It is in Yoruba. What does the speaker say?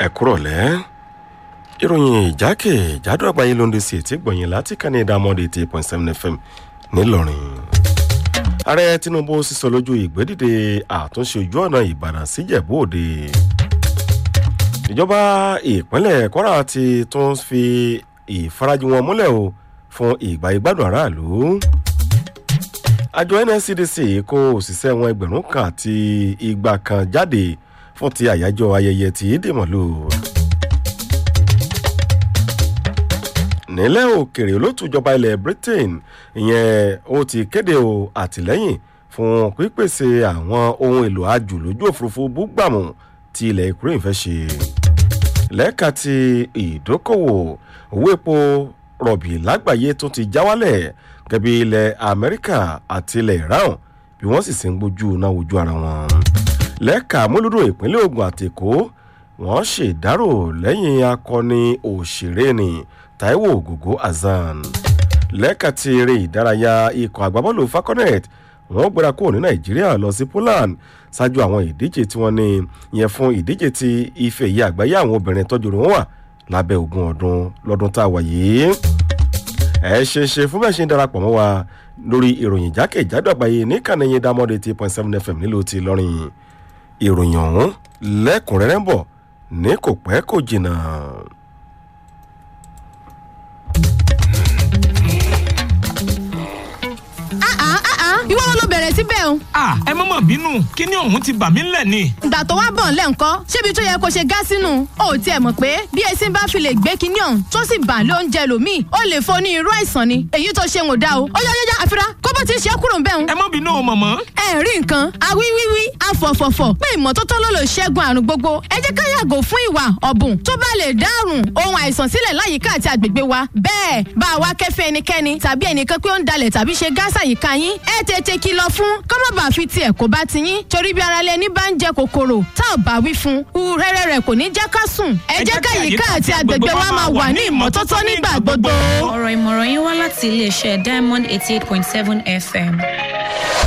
ẹ kúrọ̀lẹ́ ìròyìn ìjákèjádò àgbáyé ló ń de sí ètí gbọ̀nyìn láti kàn ní ìdámọ́dé eighty point seven fm ńìlọrin. ààrẹ tinubu sísọ lójú ìgbédìde àtúnṣe ojú ọ̀nà ìbàdàn síjẹ̀bú òde. ìjọba ìpínlẹ̀ kwara ti tún fi ìfarajì wọn múlẹ̀ o fún ìgbà ìgbádùn aráàlú. àjọ nscdc kó òṣìṣẹ́ wọn ẹgbẹ̀rún kan àti igba kan jáde fún ti àyájọ́ ayẹyẹ tí dèmọ̀lú. nílẹ̀ òkèrè olótùjọba ilẹ̀ britain ìyẹn ó ti kéde o àtìlẹ́yìn fún pípèsè àwọn ohun èlò àjù lójú òfurufú búgbàmù tí ilẹ̀ ukraine fẹ́ ṣe. lẹ́ka ti ìdókòwò owó epo rọ̀bì lágbàáyé tó ti já wálẹ̀ gẹ́bí ilẹ̀ amẹ́ríkà àti ilẹ̀ iran bí wọ́n sì sì ń gbójú náà wojú ara wọn. lẹ́ka múlùdó ìpínlẹ̀ ogun àtẹ̀kọ́ wọ́n ṣèdárò lẹ́yìn akọni òṣèré ni taiwo ògògó hasan lẹ́ka ti eré ìdárayá ikọ̀ àgbábọ́ọ̀lù falconet wọ́n gbéra kúrò ní nàìjíríà lọ sí poland ṣáájú àwọn ìdíje tí wọ́n ní yẹn fún ìdíje ti ife ìyá àgbáyé àwọn obìnrin tọ́jú rẹ̀ wọ́n wà lábẹ́ ogún ọdún lọ́dún tá a wà yìí ẹ ṣe ṣe fún bẹ́ẹ̀ ṣe ń darapọ̀ mọ́ wa lórí ìròyìn jákèjádò àgbáyé ní kànáyé dámọ́dé eight point seven fm nílùú ti lọ́rìn ìròyìn ọ̀hún lẹ́kùnrẹ́rẹ́ ń bọ̀ ní kò pẹ́ kò jìnnà. ìwọ wọn ló bẹ̀rẹ̀ síbẹ̀ o. a ẹ mọ́ mọ̀ bínú kíní ọ̀hún ti bà mí ńlẹ̀ ni. ìgbà tó wá bọ̀ ńlẹ̀ ńkọ́ ṣébi tó yẹ kó ṣe gá sínú o ò tiẹ̀ mọ̀ pé bí esin bá fi lè gbé kíní ọ̀hún tó sì bà lóúnjẹ lòmíì ó lè fo ní irú àìsàn ni èyí tó ṣe ń ò dá o ó yá yá àfira kó bó ti ṣe é kúrò ń bẹ̀ ń. ẹ mọ́ bínú o mọ̀mọ́. ẹ rí nǹkan awíwíwí afọ̀fọ̀fọ̀ pé ìmọ́tótó ló lè ṣẹ́gun àrùn gbogbo ẹ jẹ́ ká yàgò fún ìwà ọ̀bùn tó bá lè dárùn ohun àìsàn sílẹ̀ láyìíká àti àgbègbè wa bẹ́ẹ̀ bá a wá kẹ́fẹ́ ẹnikẹ́ni tàbí ẹnìkan pé ó ń dalẹ̀ tàbí ṣe gáàsà yìíká yín ẹ tètè kìlọ̀ fún kọ́mọ̀bà fi tiẹ̀ kó bá ti yín torí bí ara lẹni bá ń jẹ kòkòrò tá ò bá wí fún un rẹ́rẹ́ rẹ̀ kò ní jẹ́ ká sùn ẹ jẹ́ ká yìíká àti àgbègbè wa máa wà ní ìmọ́tótó nígbà gbogbo. ọ̀rọ̀ ìmọ̀ràn yín wá láti iléeṣẹ́ diamond eighty eight point seven fm.